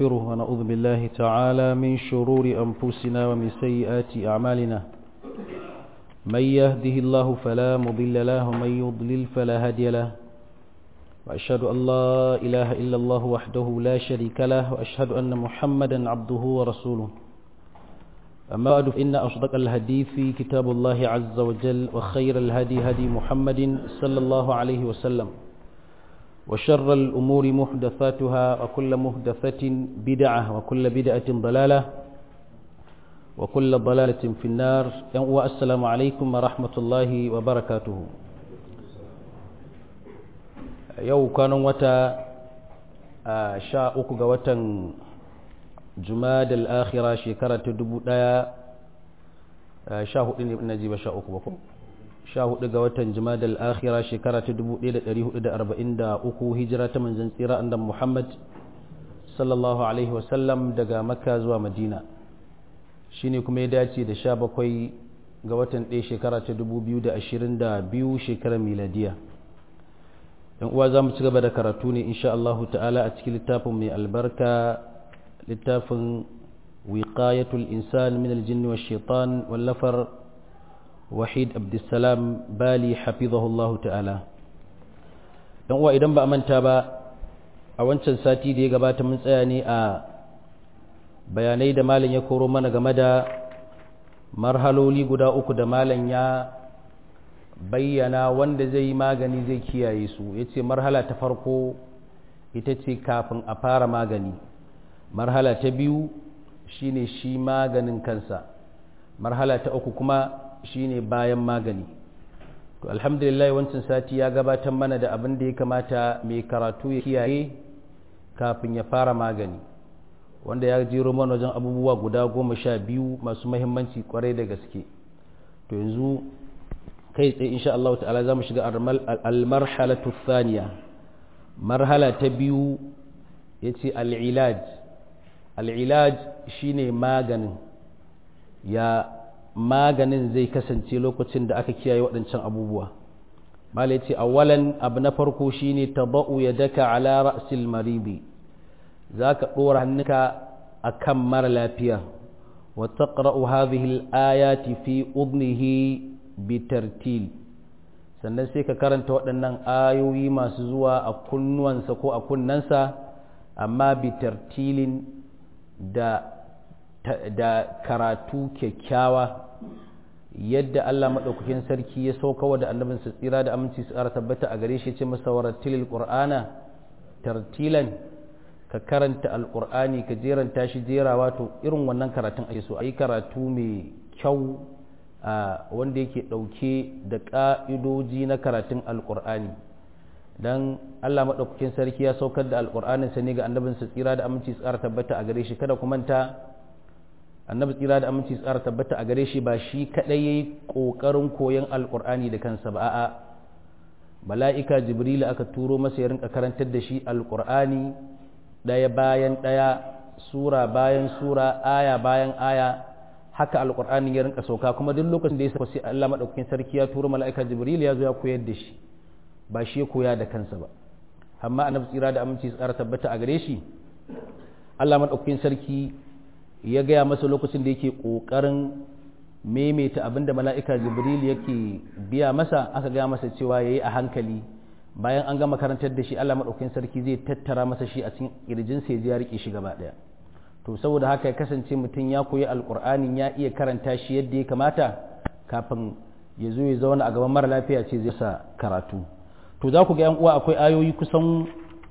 ونستغفره ونعوذ بالله تعالى من شرور أنفسنا ومن سيئات أعمالنا من يهده الله فلا مضل له ومن يضلل فلا هادي له وأشهد أن لا إله إلا الله وحده لا شريك له وأشهد أن محمدا عبده ورسوله أما بعد فإن أصدق الحديث كتاب الله عز وجل وخير الهدي هدي محمد صلى الله عليه وسلم وشر الأمور محدثاتها وكل محدثة بدعة وكل بدعة ضلالة وكل ضلالة في النار والسلام عليكم ورحمة الله وبركاته yau kwanan wata a sha uku ga watan jumadal akhira shekara ta dubu daya sha hudu ne na jiba sha uku bako sha hudu ga watan jumadal akhira shekara ta dubu daya da dari hudu da arba'in da uku hijira ta manzan tsira andan muhammad sallallahu alaihi wasallam daga makka zuwa madina shine kuma ya dace da sha bakwai ga watan ɗaya shekara ta dubu biyu da ashirin da biyu shekarar miladiya yan uwa za mu ci gaba da karatu ne insha Allah ta'ala a cikin littafin mai albarka littafin wiqayatul insan min aljinni wa shaitan wallafar wahid abdussalam bali hafizahullahu ta'ala yan uwa idan ba a manta ba a wancan sati da ya gabata mun tsaya ne a bayanai da malam ya koro mana game da marhaloli guda uku da malam ya bayyana wanda zai yi magani zai kiyaye su ya ce marhala ta farko ita ce kafin a fara magani marhala ta biyu shine shi maganin kansa marhala ta uku kuma shine bayan magani to alhamdulillah wancan sati ya gabatar mana da abin da ya kamata mai karatu ya kiyaye kafin ya fara magani wanda ya jero mana wajen abubuwa guda goma sha biyu masu mahimmanci kwarai da gaske to yanzu kai tsaye insha Allah ta'ala za mu shiga al-marhalatu thaniya marhala ta biyu yace al-ilaj al-ilaj shine maganin ya maganin zai kasance lokacin da aka kiyaye waɗancan abubuwa mala yace awalan abu na farko shine taba'u yadaka ala ra'sil maridi zaka dora hannunka akan mara lafiya wa taqra'u hadhihi al-ayati fi udnihi bitartil sannan sai ka karanta waɗannan ayoyi masu zuwa a kunnuwansa ko a kunnansa amma bitartilin da, da karatu kyakkyawa yadda Allah maɗaukakin sarki ya saukawa da annabinsa tsira da aminci su ƙara tabbata a gare shi ce masa warattilil qur'ana tartilan ka karanta alƙur'ani ka jeranta shi jerawa to irin wannan karatun ake so a yi karatu mai kyau Uh, wanda yake ɗauke da ƙa'idoji na karatun alƙur'ani don allah maɗaukakin sarki ya saukar da alƙur'aninsa ne ga annabinsa tsira da aminci tsara tabbata a gare shi kada ku manta annabi tsira da aminci tsara tabbata a gare shi ba shi kaɗai ya yi ƙoƙarin koyon alƙur'ani da kansa ba a'a mala'ika jibrila aka turo masa ya rinka karantar da shi alƙur'ani ɗaya bayan ɗaya sura bayan sura aya bayan aya haka alƙur'ani ya rinka sauka kuma duk lokacin da ya sauka sai Allah madaukakin sarki ya turo mala'ika Jibril ya zo ya koyar da shi ba shi ya koya da kansa ba amma annabi tsira da aminci tsara tabbata a gare shi Allah madaukakin sarki ya gaya masa lokacin da yake kokarin maimaita abin da mala'ika Jibril yake biya masa aka gaya masa cewa yayi a hankali bayan an gama karantar da shi Allah madaukakin sarki zai tattara masa shi a cikin kirjinsa ya ji ya rike shi gaba daya to saboda haka ya kasance mutum ya koyi alkur'ani ya iya karanta shi yadda ya kamata kafin ya zo ya zauna a gaban mara lafiya ce zai sa karatu to za ku ga yan uwa akwai ayoyi kusan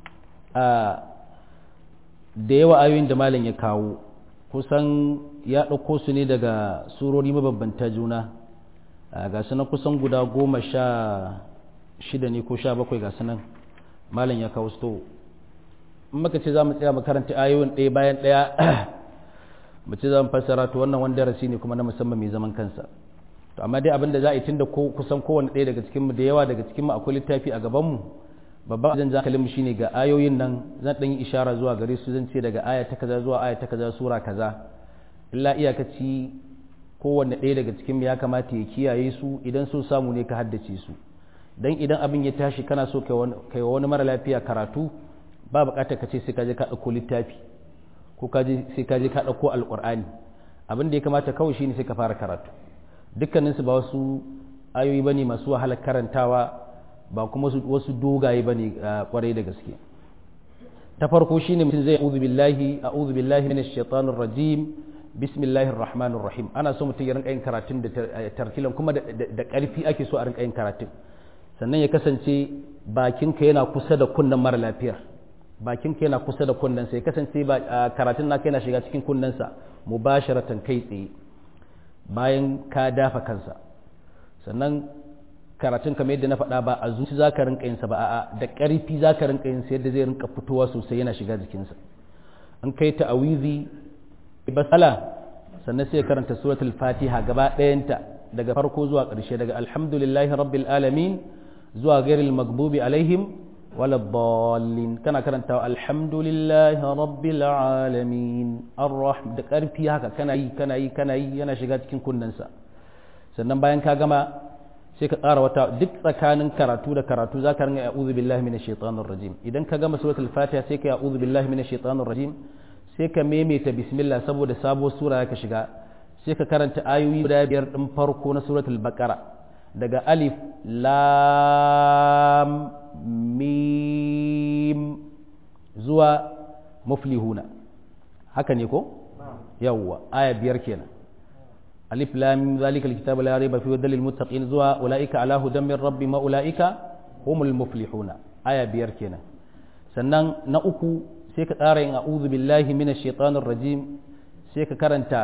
da yawa ayoyin da malam ya kawo kusan ya ɗauko su ne daga surori mabambanta juna ga sunan kusan guda goma sha shida ne ko sha bakwai ga sunan malam ya kawo su maka ce za mu tsaya makaranta ayoyin ɗaya bayan ɗaya mu ce za mu fassara to wannan wani darasi ne kuma na musamman mai zaman kansa to amma dai abin da za a yi tunda ko kusan kowane ɗaya daga cikin mu da yawa daga cikin mu akwai littafi a gaban mu babban zan ja kalin shine ga ayoyin nan zan dan yi ishara zuwa gare su zan ce daga aya ta kaza zuwa aya ta kaza sura kaza illa iyakaci kowanne ɗaya daga cikin mu ya kamata ya kiyaye su idan so samu ne ka haddace su dan idan abin ya tashi kana so kai wani mara lafiya karatu ba bukatar ka ce sai ka je ka ɗauko littafi ko ka je sai ka je ka dauko alqur'ani abin da ya kamata kawai shine sai ka fara karatu dukkanin su ba wasu ayoyi bane masu wahalar karantawa ba kuma wasu dogaye bane kwarai da gaske ta farko shine mutum zai a'udhu billahi a'udhu billahi minash shaitanir rajim bismillahir rahmanir rahim ana so mutum ya rinka yin karatun da tartilan kuma da karfi ake so a rinka yin karatun sannan ya kasance bakinka yana kusa da kunnen mara lafiyar bakinka yana kusa da kunnensa ya kasance ba karatun naka yana shiga cikin kunnensa mubasharatan kai tsaye bayan ka dafa kansa sannan karatun kamar yadda na faɗa ba a zuci za ka rinka yinsa ba a'a da ƙarfi za ka rinka yinsa yadda zai rinka fitowa sosai yana shiga jikinsa an kai ta awizi basala sannan sai karanta suratul fatiha gaba ɗayanta daga farko zuwa ƙarshe daga alhamdulillahi rabbil alamin zuwa gairil magbubi alaihim wala dallin kana karanta alhamdulillahi rabbil alamin arrahim da ƙarfi haka kana yi kana yi kana yi yana shiga cikin kunnensa sannan bayan ka gama sai ka ƙara wata duk tsakanin karatu da karatu za ka ringa a'udhu billahi minash shaitanir rajim idan ka gama suratul fatiha sai ka yi a'udhu billahi minash shaitanir rajim sai ka maimaita bismillah saboda sabo sura ka shiga sai ka karanta ayoyi guda biyar din farko na suratul baqara daga alif lam mim zuwa muflihuna haka ne ko yawwa aya biyar kenan alif lam zalika alkitabu la rayba fihi hudan lil muttaqin zuwa ulaika ala hudan min rabbi ma ulaika humul muflihuna aya biyar kenan sannan na uku sai ka tsara yin a'udhu billahi minash shaitanir rajim sai ka karanta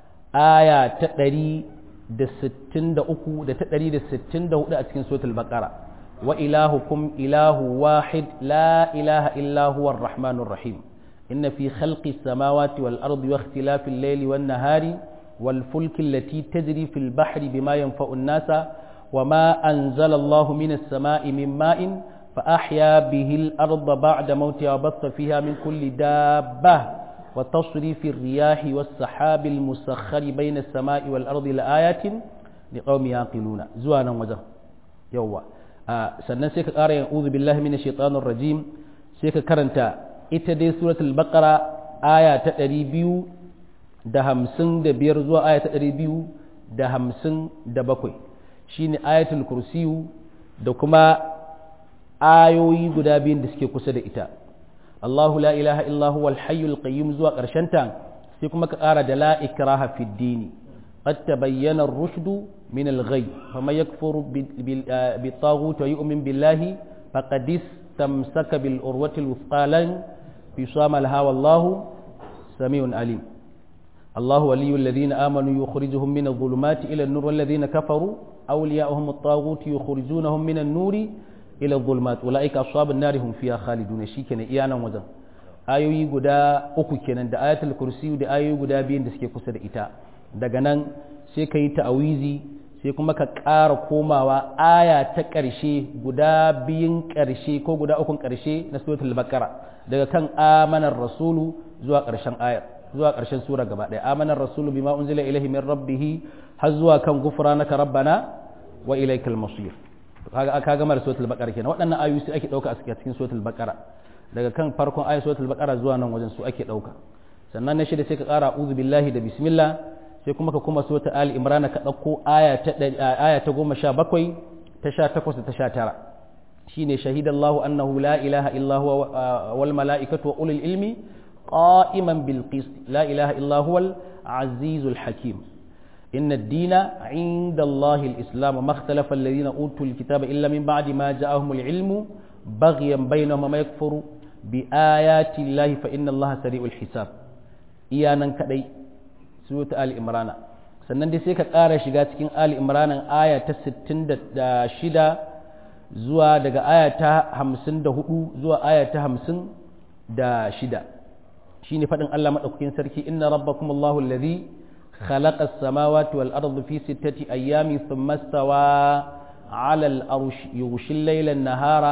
aya ta ɗari da sittin da uku da ta ɗari da sittin da hudu a cikin suratul baqara wa ilahukum ilahu wahid la ilaha illa huwa arrahmanur rahim inna fi khalqi samawati wal ardi wa ikhtilafi al-layli wan nahari wal fulki allati tajri fil bahri bima yanfa'u an-nasa وما أنزل الله من السماء من ماء فأحيا به الأرض بعد موتها وبث فيها من كل دابة وتصريف الرياح والسحاب المسخر بين السماء والأرض لآيات لقوم يعقلون زوانا وجه يوا آه سنن سيك قارا يعوذ بالله من الشيطان الرجيم سيك كرنتا ita suratul baqara aya ta ɗari biyu da hamsin da biyar zuwa aya ta ɗari biyu da hamsin da bakwai shine ayatul kursiyu da kuma ayoyi guda biyun da suke kusa da ita Allahu la ilaha illa huwa al-hayyul qayyum zuwa ƙarshen ta sai kuma ka ƙara da la ikraha fid dini qad tabayyana ar-rushdu min al-ghay faman yakfuru bi taghut wa yu'min billahi faqad istamsaka bil urwati al-wuthqa lan bisama laha wallahu samiun alim الله ولي الذين آمنوا يخرجهم من الظلمات إلى النور والذين كفروا أولياؤهم الطاغوت يخرجونهم من النور ila zulmat ulaika ashabun nari hum fiha khalidun shikenan iya nan wajen ayoyi guda uku kenan da ayatul kursi da ayoyi guda biyun da suke kusa da ita daga nan sai ka yi ta'awizi sai kuma ka ƙara komawa aya ta ƙarshe guda biyun ƙarshe ko guda ukun ƙarshe na suratul baqara daga kan amanar rasulu zuwa ƙarshen ayar zuwa ƙarshen sura gaba ɗaya amanar rasulu bima unzila ilaihi min rabbih har zuwa kan gufranaka rabbana wa ilaikal masir kaga aka gama da suratul baqara kenan waɗannan ayoyi su ake dauka a cikin suratul baqara daga kan farkon ayat suratul baqara zuwa nan wajen su ake dauka sannan na shida sai ka ƙara a'udhu billahi da bismillah sai kuma ka kuma suratul ali imran ka dauko aya ta aya ta 17 ta 18 da ta 19 shine shahidallahu annahu la ilaha illa huwa wal malaikatu wa ulul ilmi qa'iman bil qist la ilaha illa huwal azizul hakim إن الدين عند الله الإسلام ما اختلف الذين أوتوا الكتاب إلا من بعد ما جاءهم العلم بغيا بينهم وما يكفر بآيات الله فإن الله سريع الحساب إيانا كدي سورة آل إمران sannan dai sai ka ƙara shiga cikin Ali Imranin aya ta 66 zuwa daga aya ta 54 zuwa aya ta 56 shine faɗin Allah maɗaukakin sarki inna rabbakumullahu alladhi خلق السماوات والأرض في ستة أيام ثم استوى على الأرش يغشي الليل النهار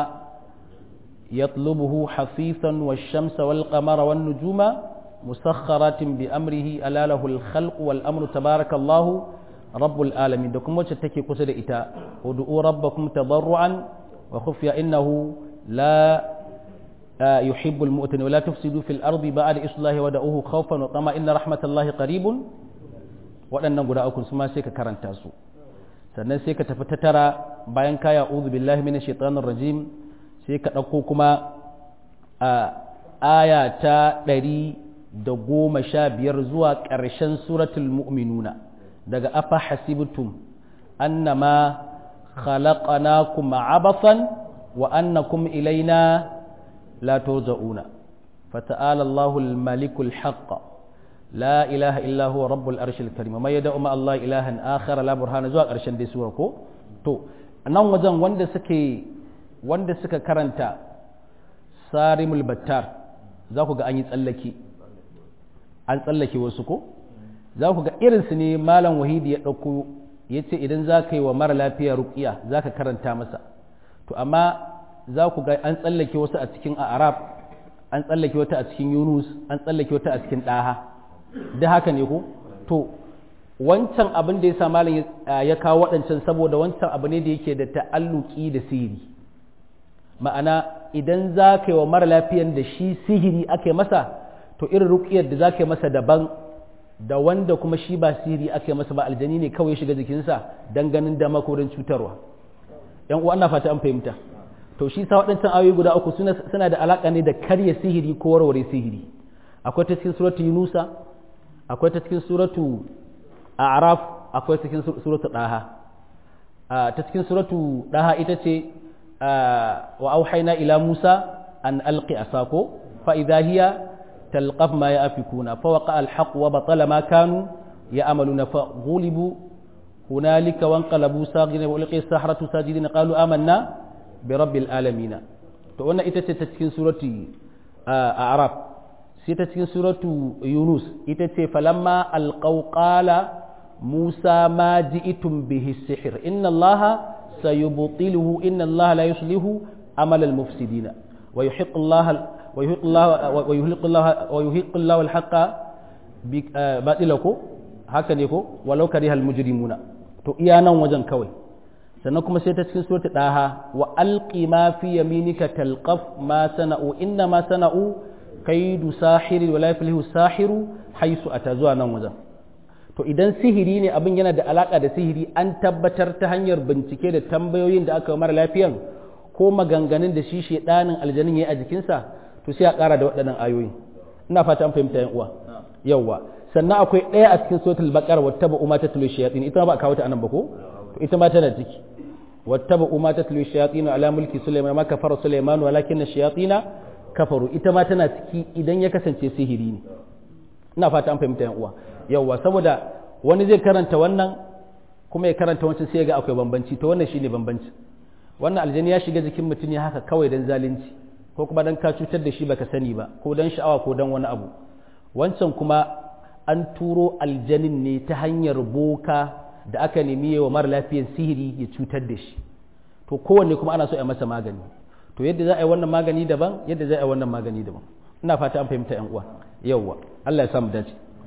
يطلبه حثيثا والشمس والقمر والنجوم مسخرات بأمره ألا له الخلق والأمر تبارك الله رب العالمين دكم وجه تكي قصد إتا ودعوا ربكم تضرعا وخفيا إنه لا yuhibbul mu'tin wa la tufsidu fil ardi ba'da islahi wa da'uhu khawfan wa tama inna rahmatallahi qaribun waɗannan guda uku su ma sai ka karanta su sannan sai ka tafi ta tara bayan ka ya'udhu billahi minash shaitanir rajim sai ka ɗauko kuma a aya ta ɗari da goma sha biyar zuwa ƙarshen suratul mu'minuna daga afa hasibtum annama khalaqnakum abathan wa annakum ilaina la turja'una fata'ala Allahu al-malikul haqq la ilaha illa huwa rabbul arshil karim ma yad'u ma Allah ilahan akhar la burhana zuwa ƙarshen dai sura ko to nan wajen wanda suke wanda suka karanta sarimul battar za ku ga an yi tsallake an tsallake wasu ko za ku ga irinsu ne malam wahidi ya ɗauko ya ce idan za ka yi wa mara lafiya rukiya za ka karanta masa to amma za ku ga an tsallake wasu a cikin arab an tsallake wata a cikin yunus an tsallake wata a cikin ɗaha da haka ne ko to wancan abin da ya sa malam ya kawo waɗancan saboda wancan abu ne da yake da ta'alluki da sihiri ma'ana idan za ka yi wa mara lafiyan da shi sihiri ake masa to irin rukiyar da za ka yi masa daban da wanda kuma shi ba sihiri ake masa ba aljani ne kawai shiga jikinsa don ganin dama ko don cutarwa yan uwa ana fata an fahimta to shi sa waɗancan ayoyi guda uku suna da alaƙa ne da karya sihiri ko warware sihiri akwai ta cikin suratu yunusa akwai ta cikin suratu a'raf akwai ta cikin suratu daha ta cikin suratu daha ita ce wa auhayna ila musa an alqi asako fa idha hiya تلقف ما يأفكون فوقع الحق وبطل ما كانوا يأملون فغلبوا هنالك وانقلبوا ساغرين وألقي السحرة ساجدين قالوا آمنا برب العالمين فأنا إتت تتكين سورة أعراف ستتكين سورة يونس إتت فلما ألقوا قال موسى ما جئتم به السحر إن الله سيبطله إن الله لا يصلح عمل المفسدين ويحق الله ويهق الله ويهلق الله ويهق الله الحق باطله haka ne ko walau karihal mujrimuna to iya nan wajen kawai sannan kuma sai ta cikin surata daha wa alqi ma fi yaminika talqaf ma sana'u inna ma sana'u kaidu sahiri wa la yaflihu sahiru haisu ata zuwa nan wajen to idan sihiri ne abin yana da alaka da sihiri an tabbatar ta hanyar bincike da tambayoyin da aka mara lafiyan ko maganganun da shi shedanin aljanin yayi a jikinsa to sai a ƙara da waɗannan ayoyi ina fata an fahimta yan uwa yawwa sannan akwai ɗaya a cikin suratul baqara wattaba umma tatlu shayatin ita ba kawo ta anan ba ko to ita ma tana ciki wattaba umma tatlu shayatin ala mulki sulaiman ma kafara sulaiman walakin ash-shayatin kafaru ita ma tana ciki idan ya kasance sihiri ne ina fata an fahimta yan uwa yawwa saboda wani zai karanta wannan kuma ya karanta wancan sai ya ga akwai bambanci to wannan shine bambanci wannan aljani ya shiga jikin mutum ne haka kawai dan zalunci ko kuma dan ka cutar da shi baka sani ba ko dan sha'awa ko dan wani abu wancan kuma an turo aljanin ne ta hanyar boka da aka nemi wa mara lafiyan sihiri ya cutar da shi to kowanne kuma ana so a masa magani to yadda za a yi wannan magani daban yadda za a yi wannan magani daban ina fata an fahimta yan uwa yawwa Allah ya samu dace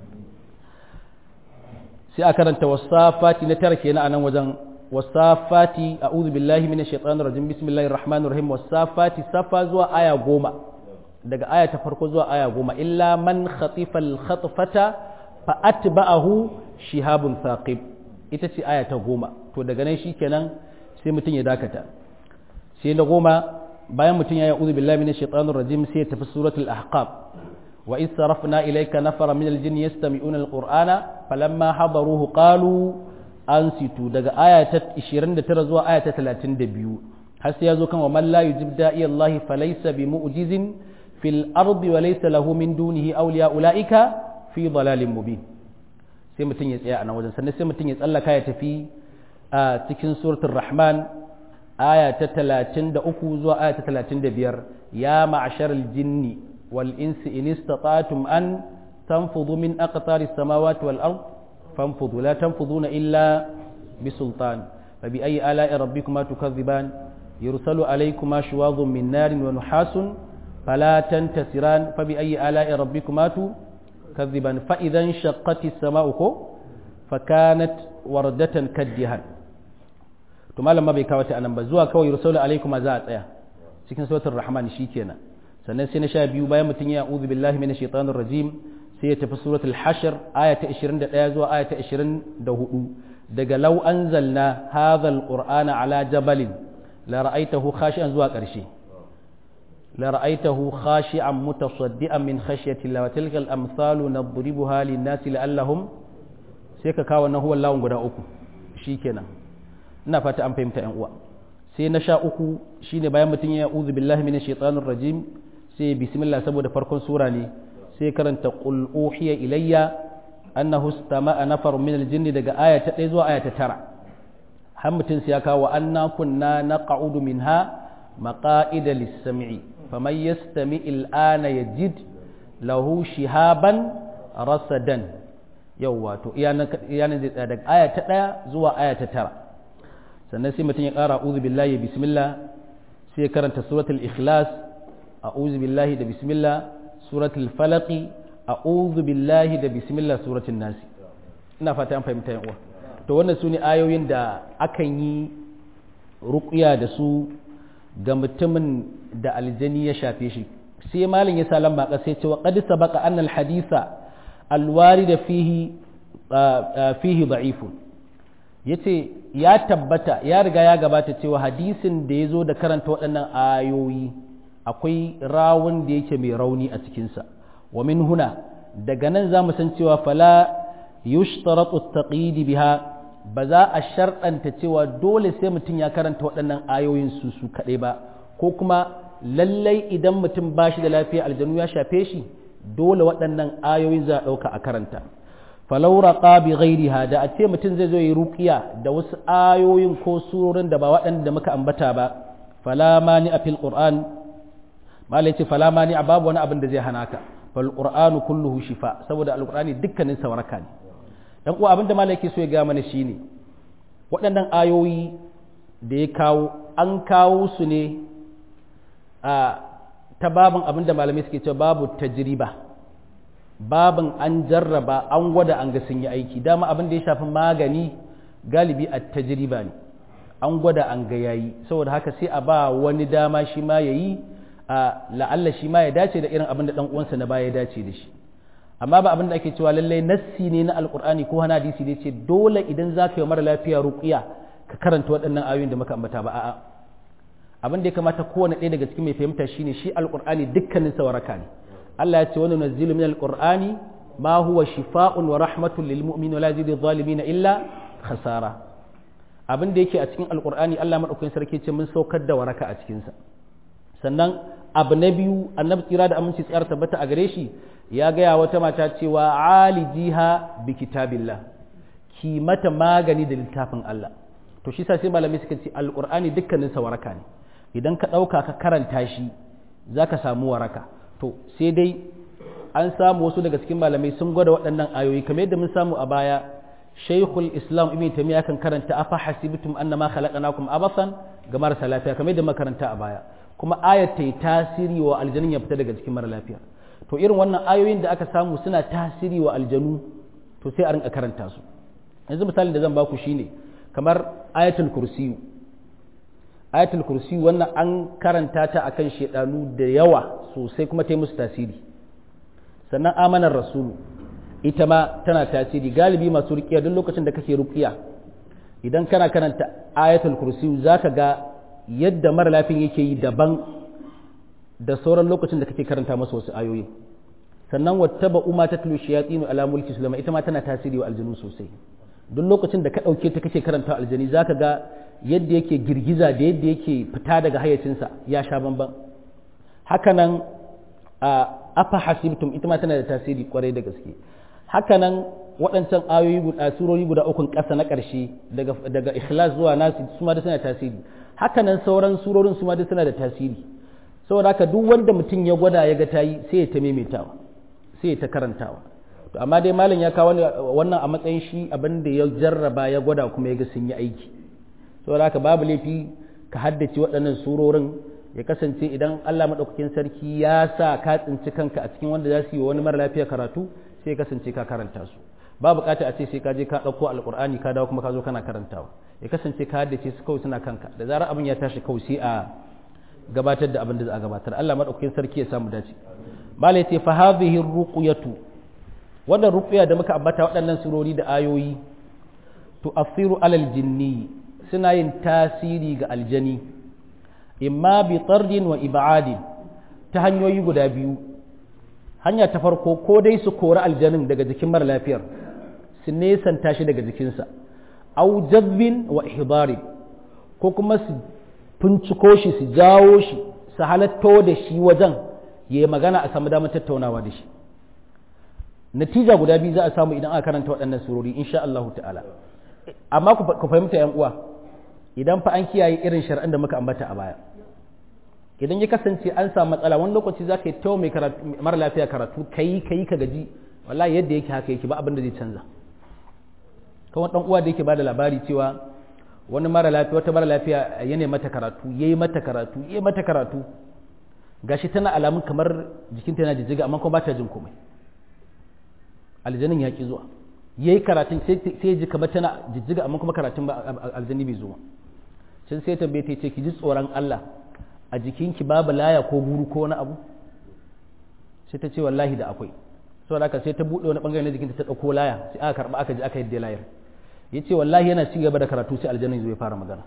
sai a karanta wasafati na tara kenan a nan wajen wasafati a'udhu billahi minash shaitanir rajim bismillahir rahmanir rahim wasafati safa zuwa aya goma daga aya ta farko zuwa aya goma illa man khatifa al khatfata fa atba'ahu shihabun thaqib ita ce aya ta goma to daga nan shikenan sai mutum ya dakata sai na goma bayan mutum ya yi a'udhu billahi minash shaitanir rajim sai ya tafi suratul ahqaf wa iz sarafna ilayka nafara min al jinni yastami'una al qur'ana falamma hadaruhu qalu an situ daga aya ta 29 zuwa aya ta 32 har sai ya zo kan wa man la yujib da'i Allah falaysa bi mu'jizin fil ardi wa laysa lahu min dunihi awliya ulaika fi dalalin mubin sai mutum ya tsaya a nan wajen sannan sai mutum ya tsallaka ya tafi a cikin suratul rahman aya ta 33 zuwa aya ta 35 ya ma'asharal jinni wal insi in istata'tum an tanfudu min aqtaris samawati wal ard فانفضوا لا تنفضون إلا بسلطان فبأي آلاء ربكما تكذبان يرسل عليكما شواظ من نار ونحاس فلا تنتصران فبأي آلاء ربكما تكذبان فإذا انشقت السماء فكانت وردة كالدهان to malam ma bai kawo ta anan ba zuwa kawai yursalu alaikum za a tsaya cikin suratul rahman shikenan sannan sai na sha biyu bayan mutum ya a'udhu billahi minash shaitanir rajim sai ya tafi suratul hashr aya ta 21 zuwa aya ta 24 daga law anzalna hadha alqur'ana ala jabalin la ra'aytahu khashi'an zuwa ƙarshe la ra'aytahu khashi'an mutasaddian min khashyati Allah wa tilka al-amsalu nadribuha lin-nasi la'allahum sai ka kawo na huwa lawun guda uku shikenan ina fata an fahimta yan uwa sai na sha uku shine bayan mutum ya uzu billahi minash shaitanir rajim sai bismillah saboda farkon sura ne sai karanta qul uhiya ilayya annahu istama'a nafarun min aljinni daga aya ta 1 zuwa aya ta 9 har mutum sai ya kawo anna kunna naq'udu minha maqa'ida lis-sam'i faman yastami al-ana yajid lahu shihaban rasadan yawwa to iyanan zai tsaya daga aya ta 1 zuwa aya ta 9 sannan sai mutum ya ƙara a'udhu billahi bismillah sai ya karanta suratul ikhlas a'udhu billahi da bismillah suratul falaqi a'udhu billahi da bismillah suratul nas ina fata an fahimta yan uwa to wannan sune ayoyin da akan yi ruqya da su ga mutumin da aljani ya shafe shi sai malin ya sa lamba ka sai ce wa qad sabaqa anna al haditha al warida fihi fihi da'ifun yace ya tabbata ya riga ya gabata cewa hadisin da ya zo da karanta waɗannan ayoyi akwai rawun da yake mai rauni a cikinsa wa min huna daga nan za mu san cewa fala yushtaratu taqidi biha ba za a sharɗanta cewa dole sai mutum ya karanta waɗannan ayoyin su su kaɗai ba ko kuma lallai idan mutum ba shi da lafiya aljanu ya shafe shi dole waɗannan ayoyin za a ɗauka a karanta falau raqa bi ghairiha da a ce mutum zai zo yi ruqiya da wasu ayoyin ko surorin da ba waɗanda muka ambata ba fala mani a fil qur'an malai ce fala mani a babu wani abin da zai hana ka fal qur'anu kulluhu shifa saboda alqur'ani dukkanin sa waraka ne dan uwa abin da malai ke so ya ga mana shine waɗannan ayoyi da ya kawo an kawo su ne a ta babin abin da malamai suke cewa babu tajriba babin an jarraba an gwada an ga sun yi aiki dama abin da ya shafi magani galibi a tajriba ne an gwada an ga yayi saboda haka sai a ba wani dama shi ma yayi a la'alla shi ma ya dace da irin abin da dan uwansa na baya ya dace da shi amma ba abin da ake cewa lallai nassi ne na alqur'ani ko hana hadisi ne ce dole idan za ka yi mara lafiya ruqiya ka karanta waɗannan ayoyin da muka ambata ba a'a abin da ya kamata kowane ɗaya daga cikin mai fahimta shine shi alqur'ani dukkanin sa waraka ne Allah ya ce wani nazilu min alqur'ani ma huwa shifa'un wa rahmatun lil mu'min wa la yazidu zalimin illa khasara abin da yake a cikin alqur'ani Allah madaukakin sarki ce mun saukar da waraka a cikin sa sannan abu na biyu annabi tsira da aminci tsayar tabbata a gare shi ya gaya wata mata cewa alijiha bi kitabillah ki mata magani da littafin Allah to shi sa sai malamai suka ce alqur'ani dukkanin sa waraka ne idan ka dauka ka karanta shi zaka samu waraka to sai dai an samu wasu daga cikin malamai sun gwada waɗannan ayoyi kamar yadda mun samu a baya shaykhul islam ibn taymiya kan karanta afa hasibtum annama khalaqnakum abasan ga marasa lafiya kamar yadda makaranta a baya kuma ayat ta yi tasiri wa aljanin ya fita daga cikin mara lafiya to irin wannan ayoyin da aka samu suna tasiri wa aljanu to sai a rinka karanta su yanzu misalin da zan baku shine kamar ayatul kursiyu ayatul kursiyu wannan an karanta ta akan shedanu da yawa sosai kuma ta yi musu tasiri sannan amanar rasulu ita ma tana tasiri galibi masu rukiya duk lokacin da kake rukiya idan kana karanta ayatul kursiyu zaka ga yadda mara lafiyan yake yi daban da sauran lokacin da kake karanta masa wasu ayoyi sannan wattaba umma ta tulu shayatinu ala mulki sulaiman ita ma tana tasiri wa aljanu sosai duk lokacin da ka dauke ta kake karanta aljani zaka ga yadda yake girgiza da yadda yake fita daga hayyacinsa ya sha bamban hakanan a afa hasibtum ita ma tana da tasiri kwarai da gaske hakanan waɗancan ayoyi guda surori guda ukun ƙasa na ƙarshe daga daga ikhlas zuwa nasi su ma da suna tasiri hakanan sauran surorin su ma duk suna da tasiri saboda haka duk wanda mutum ya gwada ya ga tayi sai ya ta maimaitawa sai ya ta karantawa to amma dai malam ya kawo wannan a matsayin shi abin da ya jarraba ya gwada kuma ya ga sun yi aiki saboda haka babu laifi ka haddace waɗannan surorin ya kasance idan Allah madaukakin sarki ya sa ka tsinci kanka a cikin wanda za su yi wani mara lafiya karatu sai ya kasance ka karanta su ba bukata a ce sai ka je ka ɗauko alƙur'ani ka dawo kuma ka zo kana karantawa ya kasance ka haddace su kawai suna kanka da zarar abin ya tashi kawai sai a gabatar da abin da za a gabatar Allah madaukakin sarki ya samu dace mala yace fa hadhihi ruqyatu wannan ruqya da muka ambata waɗannan surori da ayoyi tu'athiru alal jinni suna yin tasiri ga aljani imma bi tardin wa ibadin ta hanyoyi guda biyu hanya ta farko ko dai su kori aljanin daga jikin mara lafiyar su nesanta shi daga jikinsa au jazbin wa ihdarin ko kuma su finciko shi su jawo shi su halatto da shi wajen ya yi magana a samu damar tattaunawa da shi natija guda biyu za a samu idan aka karanta waɗannan surori insha Allah ta'ala amma ku fahimta yan uwa idan fa an kiyaye irin shar'an da muka ambata a baya idan ya kasance an samu matsala wani lokaci za ka yi tawo mai mara lafiya karatu ka yi ka yi ka gaji wallahi yadda yake haka yake ba abin da zai canza kawai dan uwa da yake bada labari cewa wani mara lafiya wata mara lafiya ya ne mata karatu ya yi mata karatu ya yi mata karatu gashi tana alamun kamar jikinta yana jijjiga amma kuma ba ta jin komai aljanin ya ki zuwa ya yi karatun sai ya ji kamar tana jijjiga amma kuma karatun ba aljani bai zuwa can sai tambaye ta ce ki ji tsoron Allah a jikinki babu laya ko guru ko wani abu sai ta ce wallahi da akwai saboda haka sai ta buɗe wani bangare na jikinta ta ɗauko laya sai aka karɓa aka ji aka yadda layar ya ce wallahi yana ci gaba da karatu sai aljanna zai fara magana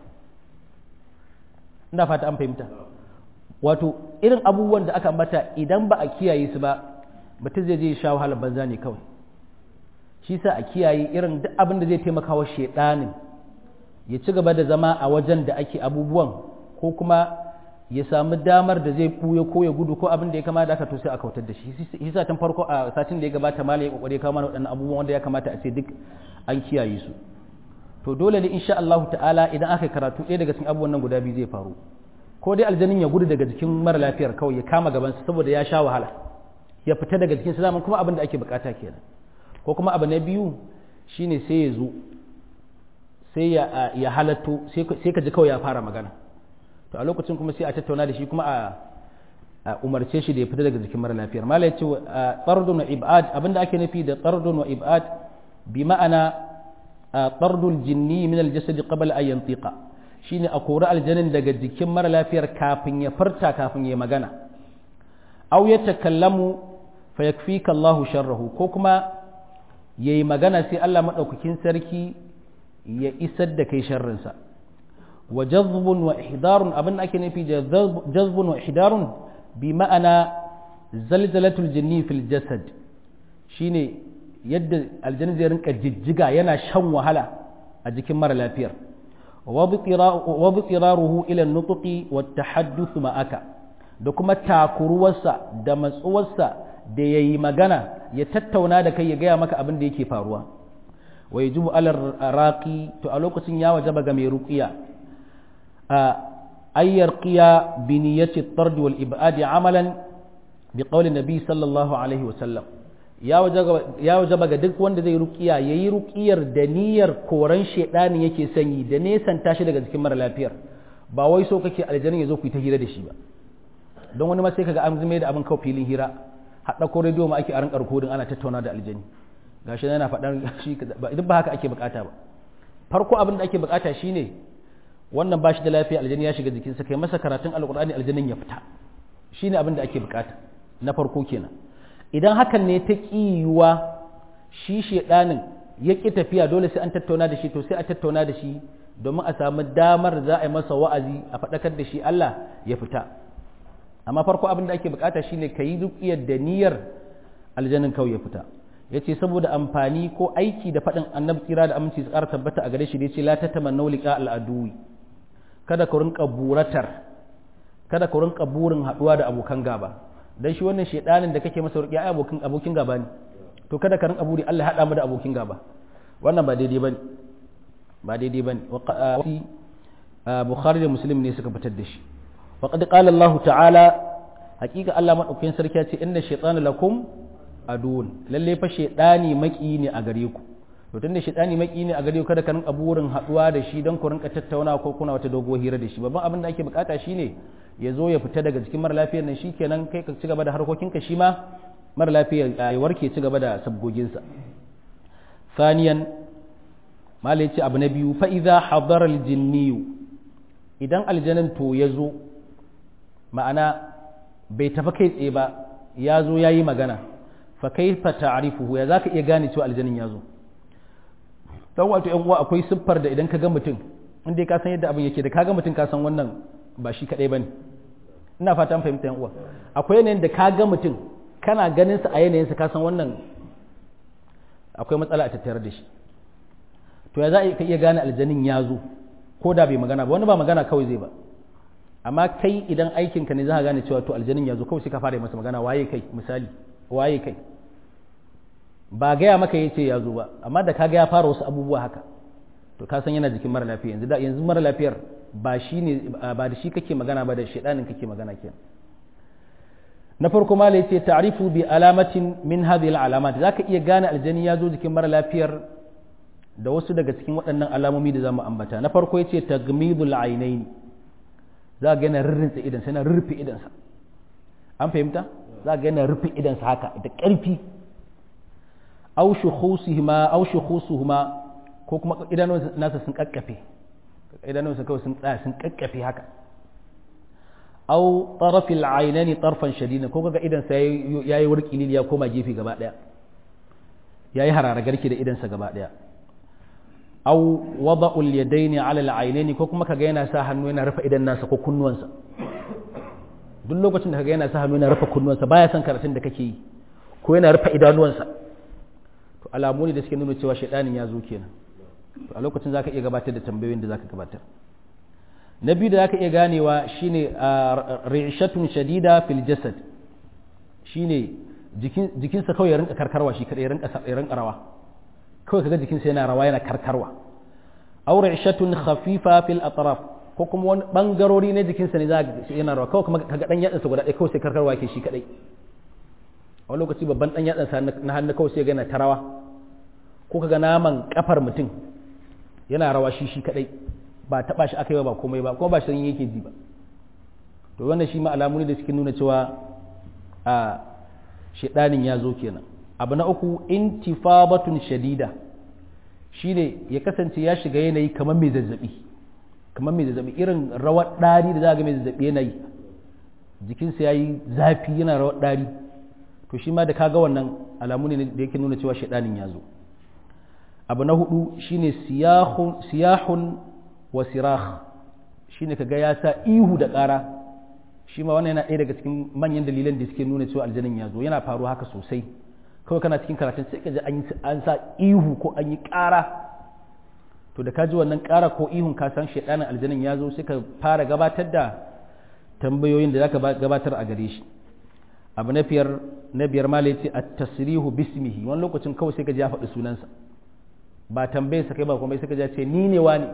ina fata an fahimta wato irin abubuwan da aka ambata idan ba a kiyaye su ba mutum zai je sha wahalar banza ne kawai shi sa a kiyaye irin duk abin da zai taimaka wa shedanin ya ci gaba da zama a wajen da ake abubuwan ko kuma ya samu damar da zai buya ko ya gudu ko abin da ya kamata aka to sai a kautar da shi shi sa tun farko a satin da ya gabata mala ya kokari kawo mana waɗannan abubuwan wanda ya kamata a ce duk an kiyaye su to dole ne insha Allah ta'ala idan aka karatu ɗaya daga cikin abubuwan nan guda biyu zai faru ko dai aljanin ya gudu daga jikin mara lafiyar kawai ya kama gaban sa saboda ya sha wahala ya fita daga jikin sa zaman kuma abin da ake bukata kenan ko kuma abu na biyu shine sai ya zo sai ya ya halatto sai ka ji kawai ya fara magana to a lokacin kuma sai a tattauna da shi kuma a umarce shi da ya fita daga jikin mara lafiyar mala ya ce tsardun wa ibad abinda ake nufi da tsardun wa ibad bi ma'ana tsardul jinni min aljasadi qabla an yantiqa shine a kori aljanin daga jikin mara lafiyar kafin ya farta kafin ya magana aw ya takallamu fa yakfika Allahu sharrahu ko kuma yayi magana sai Allah madaukakin sarki ya isar da kai sharrinsa wa jazbun wa ihdarun abin da ake nufi da jazbun wa ihdarun bi ma'ana zalzalatul jinni fil jasad shine yadda aljanna zai rinka jijjiga yana shan wahala a jikin mara lafiyar wa bitiraruhu ila nutqi wa tahadduth ma'aka da kuma takuruwarsa da matsuwarsa da yayi magana ya tattauna da kai ya gaya maka abin da yake faruwa wa yajibu ala raqi to a lokacin ya wajaba ga mai ruqiya أن يرقي بنية الطرد والإبعاد عملا بقول النبي صلى الله عليه وسلم ya wajaba ga duk wanda zai rukiya ya yi rukiyar da niyyar koran shaidani yake sanyi da nesan tashi daga jikin mara lafiyar ba wai so kake aljanin ya zo ku yi ta hira da shi ba don wani ma sai kaga an zume da abin kawo filin hira haɗa ko rediyo ma ake a rinka rikodin ana tattauna da aljani gashi yana faɗan shi duk ba haka ake bukata ba farko abin da ake bukata shine wannan ba shi da lafiya aljani ya shiga jikinsa kai masa karatun alkur'ani aljanin ya fita shine abin da ake bukata na farko kenan idan hakan ne ta kiyuwa shi shedanin ya ki tafiya dole sai an tattauna da shi to sai a tattauna da shi domin a samu damar za a yi masa wa'azi a faɗakar da shi Allah ya fita amma farko abin da ake bukata shine ka yi dukiyar da niyyar aljanin kawai ya fita ya ce saboda amfani ko aiki da faɗin annabi tsira da aminci su ƙara tabbata a gare shi da ya ce la ta tamanna liqa al'aduwi kada ku rinka buratar kada ku rinka burin haɗuwa da abokan gaba dan shi wannan shedanin da kake masa ruqiya ai abokin abokin gaba ne to kada ka rinka buri Allah ya hada mu da abokin gaba wannan ba daidai bane ba daidai bane Bukhari da Muslim ne suka fitar da shi wa qad qala Allah ta'ala hakika Allah madaukakin sarki ya ce inna shaytana lakum adun lalle fa shedani maki ne a gare ku to tunda shedani maki ne a gare ku kada ka rinka burin haduwa da shi don ku rinka tattauna ko kuna wata dogo hira da shi babban abin da ake bukata shine ya zo ya fita daga cikin mara lafiyar nan shikenan kai ka ci gaba da harkokinka shi ma mara lafiyar ya warke ci gaba da sabgoginsa saniyan mala ya ce abu na biyu fa idza hadara aljinniyu idan aljanin to ya zo ma'ana bai tafi kai tsaye ba ya zo ya yi magana fa kaifa ta'rifuhu ya zaka iya gane cewa aljanin ya zo dan wato yan uwa akwai siffar da idan ka ga mutum inda ka san yadda abin yake da ka ga mutum ka san wannan ba shi kadai bane ina fata an fahimta yan uwa akwai yanayin da ka ga mutum kana ganin sa a yanayin sa ka san wannan akwai matsala a tattare da shi to ya za ka iya gane aljanin ya zo ko da bai magana ba wani ba magana kawai zai ba amma kai idan aikinka ne za ka gane cewa to aljanin ya zo kawai sai ka fara masa magana waye kai misali waye kai ba gaya maka ya ce ya zo ba amma da kaga ya fara wasu abubuwa haka to ka san yana jikin mara lafiya yanzu da yanzu mara lafiyar ba shi ne ba da shi kake magana ba da shedanin kake magana kenan na farko ma la yace ta'rifu bi alamatin min hadhihi al-alamat zaka iya gane aljani ya zo jikin mara lafiyar da wasu daga cikin waɗannan alamomi da zamu ambata na farko yace tagmidul ainaini za ga yana rirrinsa idan sai yana rufe idansa an fahimta za ga yana rufe idansa haka da ƙarfi au shukhusihima au shukhusuhuma ko kuma idanun nasa sun kakkafe idanun sa kawai sun tsaya sun kakkafe haka au tarafil aynani tarfan shadida ko kaga idan sa yayi wurkili ya koma gefe gaba daya yayi harara garki da idan sa gaba daya au wada'ul yadaini ala al-aynaini ko kuma kaga yana sa hannu yana rufe idan nasa ko kunnuwansa duk lokacin da kaga yana sa hannu yana rufe kunnuwansa baya son karatun da kake yi ko yana rufe idanuwansa to alamu ne da suke nuna cewa shaidanin ya zo kenan to a lokacin zaka iya gabatar da tambayoyin da zaka gabatar na biyu da zaka iya ganewa shine ri'shatun shadida fil jasad shine jikin jikinsa kawai ya rinka karkarwa shi kadai ya rinka ya rinka rawa kawai kaga jikinsa yana rawa yana karkarwa aw ri'shatun khafifa fil atraf ko kuma wani bangarori na jikinsa ne za yana rawa kawai kuma kaga dan yatsansa guda ɗaya kawai sai karkarwa yake shi kadai a wani lokaci babban dan yatsansa na hannu kawai sai ga yana ta rawa ko kaga naman kafar mutum yana rawa shi shi kadai ba taba shi aka yi ba komai ba kuma ba shi yake ji ba to wannan shi ma alamu ne da suke nuna cewa a shedanin ya zo kenan abu na uku intifabatun shadida shine ya kasance ya shiga yanayi kamar mai zazzabi kamar mai zazzabi irin rawar ɗari da za ga mai zazzabi yanayi jikinsa ya yi zafi yana rawar ɗari to shi ma da kaga wannan alamu ne da yake nuna cewa shaɗanin ya zo abu na hudu shine siyahun wa sirah shine kaga ya sa ihu da ƙara shi ma wannan yana ɗaya daga cikin manyan dalilan da suke nuna cewa aljanin ya zo yana faruwa haka sosai kawai kana cikin karatun sai ka ji an sa ihu ko an yi ƙara to da ka ji wannan ƙara ko ihun ka san shaidanin aljanin ya zo sai ka fara gabatar da tambayoyin da zaka gabatar a gare shi abu na biyar na biyar ma ce a tasrihu bismihi wani lokacin kawai sai ka ji ya faɗi sunansa ba tambayar sa kai ba kuma sai ka ji ce ni ne wani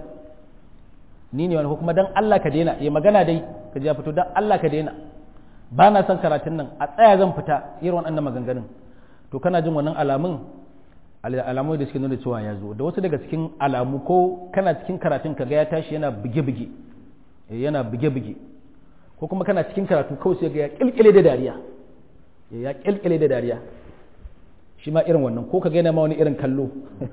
ni ne wani ko kuma dan Allah ka daina ya magana dai ka ji ya fito dan Allah ka daina ba na son karatun nan a tsaya zan fita irin wannan maganganun to kana jin wannan alamun alamu da suke nuna cewa ya zo da wasu daga cikin alamu ko kana cikin karatun ka ga ya tashi yana buge-buge yana buge-buge ko kuma kana cikin karatu kawai sai ga ya kilkile da dariya ya kilkile da dariya shi ma irin wannan ko ka ga yana ma wani irin kallo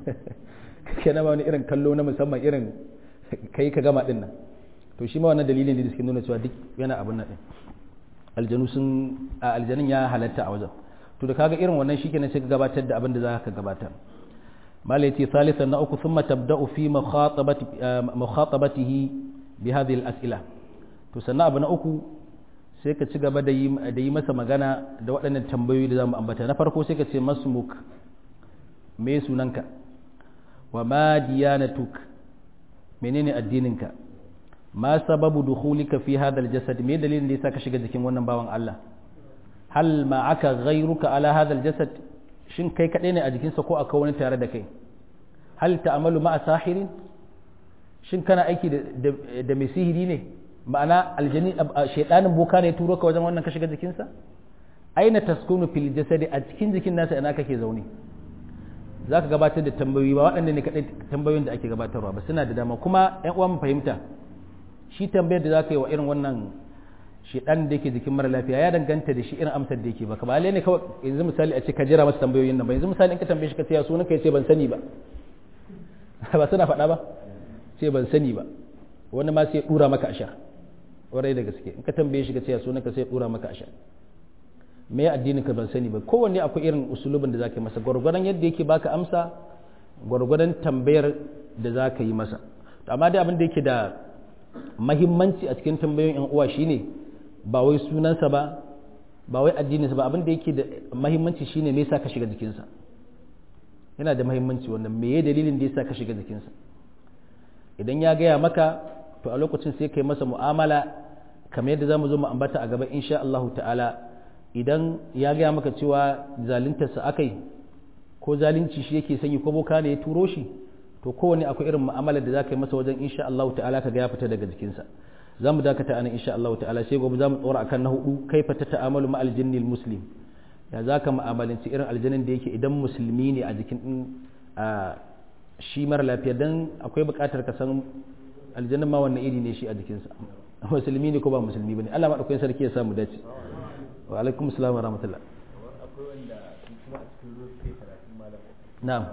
ka yana ma wani irin kallo na musamman irin kai ka gama din nan to shi ma wannan dalilin da suke nuna cewa duk yana abin nan din aljanu sun aljanin ya halatta a wajen to da kaga irin wannan shikenan sai ka gabatar da abin da za ka gabatar mala yace salisan na uku thumma tabda'u fi mukhatabati mukhatabatihi bi hadhihi al-as'ila to sannan abu na uku sai ka ci gaba da yi da yi masa magana da waɗannan tambayoyi da zamu ambata na farko sai ka ce masmuk me sunanka wa ma diyanatuk menene addininka ma sababu dukhulika fi hadha al-jasad me dalilin da yasa ka shiga jikin wannan bawan Allah hal ma'aka ghayruka ala hadha aljasad shin kai kadai ne a jikinsa ko akwai wani tare da kai hal ta'amalu ma'a sahirin shin kana aiki da da mai sihiri ne ma'ana aljani shaydanin boka ne turo ka wajen wannan ka shiga jikinsa aina taskunu fil jasadi a cikin jikin nasa ina kake zaune zaka gabatar da tambayoyi ba waɗanda ne kadai tambayoyin da ake gabatarwa ba suna da dama kuma ƴan uwa mu fahimta shi tambayar da zaka yi wa irin wannan shedan da yake jikin mara lafiya ya danganta da shi irin amsar da yake baka ba lalle ne kawai yanzu misali a ce ka jira masa tambayoyin nan ba yanzu misali in ka tambaye shi ka ce ya sunan ka yace ban sani ba ba suna faɗa ba ce ban sani ba wani ma sai ya dura maka ashar warai da gaske in ka tambaye shi ka ce sunan ka sai dura maka asha me addinin ka ban sani ba kowanne akwai irin usulubin da zaka yi masa gwargwadon yadda yake baka amsa gwargwadon tambayar da zaka yi masa amma dai abin da yake da mahimmanci a cikin tambayoyin yan uwa shine ba wai sunansa ba ba wai addininsa ba abin da yake da mahimmanci shine me yasa ka shiga jikinsa yana da mahimmanci wannan me dalilin da yasa ka shiga jikinsa idan ya gaya maka to a lokacin sai kai masa mu'amala kamar yadda zamu zo mu ambata a gaba insha Allah ta'ala idan ya gaya maka cewa zaluntarsa akai ko zalunci shi yake sanyi ko boka ne ya turo shi to kowane akwai irin mu'amalar da za ka yi masa wajen insha Allah ta'ala ka ga ya fita daga jikinsa za mu dakata anan insha Allah ta'ala sai gobe za mu tsora akan na hudu kaifa ta ta'amalu ma aljinni muslim ya za ka mu'amalanci irin aljanin da yake idan musulmi ne a jikin a shi mara lafiya dan akwai buƙatar ka san aljannin ma wannan iri ne shi a jikinsa musulmi ne ko ba musulmi bane Allah madaukakin sarki ya sa mu dace wa alaikum assalam wa rahmatullah akwai wanda kuma a cikin ruwa suke karatun malam na'am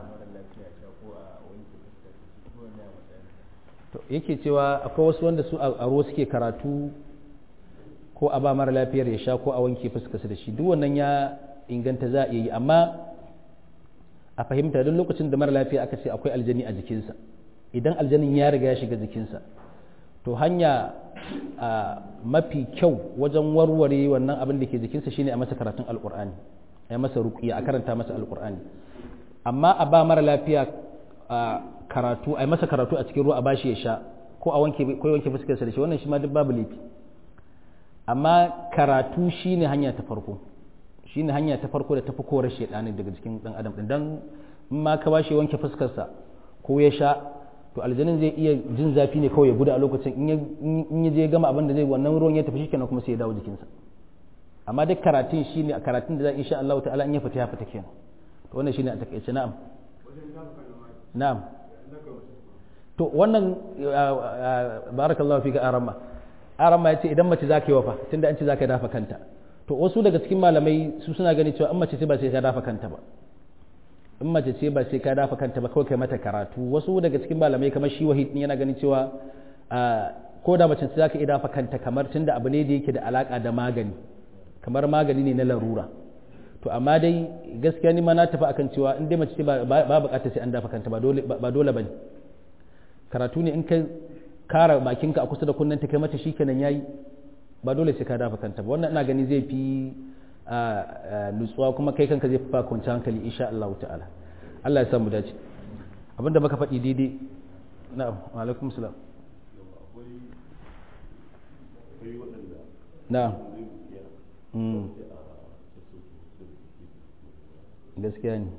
to yake cewa akwai wasu wanda su a ruwa suke karatu ko a ba mara lafiyar ya sha ko a wanke fuskarsa da shi duk wannan ya inganta za a iya yi amma a fahimta don lokacin da mara lafiya aka ce akwai aljani a jikinsa idan aljanin ya riga ya shiga jikinsa to hanya mafi kyau wajen warware wannan abin da ke jikinsa shine a masa karatun alkur'ani a masa ruqiya a karanta masa alkur'ani amma a ba mara lafiya karatu a masa karatu a cikin ruwa a bashi ya sha ko a wanke ko wanke fuskarsa da shi wannan shi ma duk babu laifi amma karatu shine hanya ta farko shine hanya ta farko da tafi korar shedanin daga cikin dan adam din dan in ma ka bashi wanke fuskarsa ko ya sha to aljanin zai iya jin zafi ne kawai ya gudu a lokacin in ya je gama abin da zai wannan ruwan ya tafi shikenan kuma sai ya dawo jikinsa amma duk karatun shine a karatun da za insha Allah ta'ala in ya fita ya fita kenan to wannan shine a takaice na'am na'am to wannan barakallahu fika arama arama yace idan mace zaka yi wafa tunda an ce zaka dafa kanta to wasu daga cikin malamai su suna gani cewa in mace ce ba sai ka dafa kanta ba in mace ce ba sai ka dafa kanta ba kawai kai mata karatu wasu daga cikin malamai kamar shi wahid yana ganin cewa ko da mace ce zaka iya dafa kanta kamar tunda abu ne da yake da alaka da magani kamar magani ne na larura to amma dai gaskiya ni ma na tafi akan cewa in dai mace ce ba bukatar sai an dafa kanta ba dole ba dole bane karatu ne in ka kara bakinka a kusa da kunnen ta kai mata shikenan yayi ba dole sai ka dafa kanta ba wannan ina gani zai fi nutsuwa kuma kai kanka zai fi ba kwanci hankali insha Allah ta'ala Allah ya samu dace abinda muka faɗi daidai na'am wa alaikum salam na'am gaskiya ne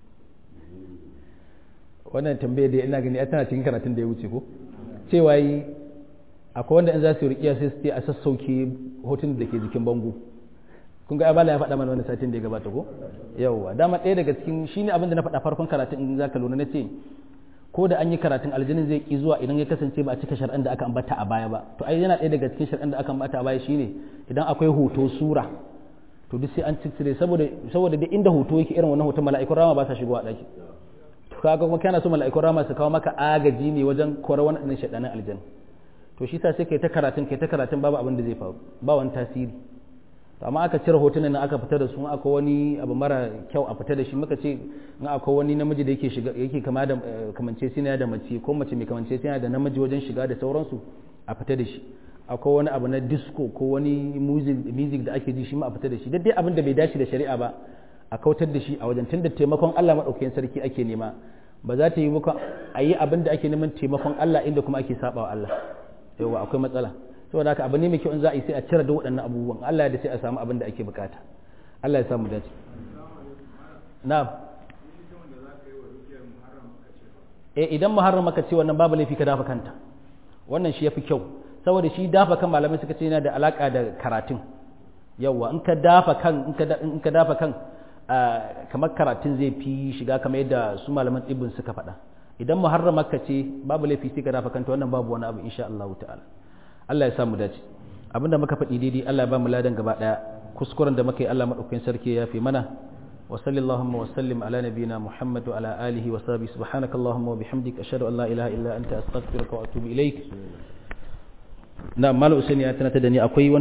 wannan tambayar da ina gani tana cikin karatun da ya wuce ko cewa yi akwai wanda in za su yi rikiya sai su ce a sassauke hotun da ke jikin bango kun ga abala ya faɗa mana wani satin da ya gabata ko yawwa dama ɗaya daga cikin shine abin da na faɗa farkon karatun in za ka lura na ce ko da an yi karatun aljinin zai ki zuwa idan ya kasance ba a cika shar'an da aka ambata a baya ba to ai yana ɗaya daga cikin shar'an da aka ambata a baya shine idan akwai hoto sura to duk sai an ciccire saboda saboda duk inda hoto yake irin wannan hoton mala'ikun rama ba sa shigowa ɗaki to kaga kuma kana so mala'ikun rama su kawo maka agaji ne wajen kora wannan shaɗanin aljanna to shi sa sai kai ta karatun kai ta karatun babu abin da zai faru ba wani tasiri to amma aka cire hotunan nan aka fita da su akwai wani abu mara kyau a fita da shi muka ce in akwai wani namiji da yake shiga yake kama da kamance sina da mace ko mace mai kamance sina da namiji wajen shiga da sauransu a fita da shi akwai wani abu na disco ko wani music da ake ji shi ma a fita da shi dai abin da bai dace da shari'a ba a kautar da shi a wajen tunda taimakon Allah madaukakin sarki ake nema ba za ta yi muka a yi abin da ake neman taimakon Allah inda kuma ake saba wa Allah yawa akwai matsala saboda haka abu ne mai kyau in za a yi sai a cire da waɗannan abubuwan Allah da sai a samu abin da ake bukata Allah ya samu dace na'am eh idan muharram aka ce wannan babu laifi ka dafa kanta wannan shi yafi kyau saboda shi dafa kan malamai suka ce yana da alaka da karatun yawa in ka dafa kan in ka dafa kan kamar karatun zai fi shiga kamar yadda su malaman tsibin suka faɗa idan muharram aka ce babu laifi sai ka dafa kanta wannan babu wani abu insha Allah ta'ala Allah ya sa mu dace abinda muka faɗi daidai Allah ya ba mu ladan gaba daya kuskuren da muka yi Allah madaukakin sarki ya fi mana wa sallallahu wa sallim ala nabiyyina Muhammad wa ala alihi wa sahbihi subhanakallahumma wa bihamdika ashhadu an la ilaha illa anta astaghfiruka wa atubu ilaik na malam usaini ya tunata da ni akwai wani